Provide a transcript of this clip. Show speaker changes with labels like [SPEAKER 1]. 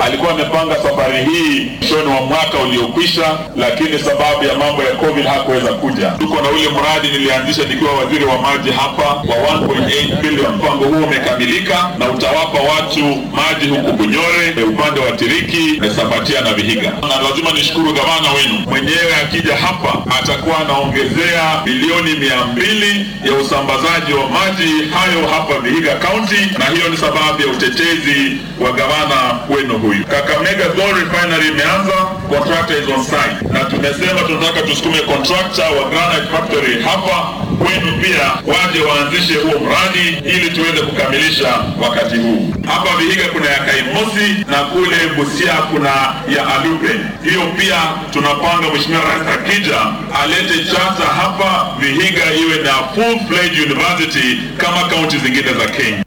[SPEAKER 1] alikuwa amepanga safari hii mwishoni wa mwaka uliokwisha, lakini sababu ya mambo ya COVID hakuweza kuja. Tuko na ule mradi nilianzisha nikiwa waziri wa maji hapa wa 1.8 billion. Mpango huo umekamilika na utawapa watu maji huku Bunyore, upande wa Tiriki, Sabatia na Vihiga. Na lazima nishukuru gavana wenu mwenyewe, akija hapa atakuwa anaongezea bilioni mia mbili ya usambazaji wa maji hayo hapa Vihiga County, na hiyo ni sababu ya utetezi wa gavana wenu huyu. Kakamega Gold Refinery imeanza, contractor is on site, na tumesema tunataka tusukume contractor wa Granite Factory hapa kwenu pia waje waanzishe huo mradi ili tuweze kukamilisha wakati huu. Hapa Vihiga kuna ya Kaimosi na kule Busia kuna ya Alupe. Hiyo pia tunapanga Mheshimiwa Rais akija alete chata hapa Vihiga iwe na full fledged university kama kaunti zingine za Kenya.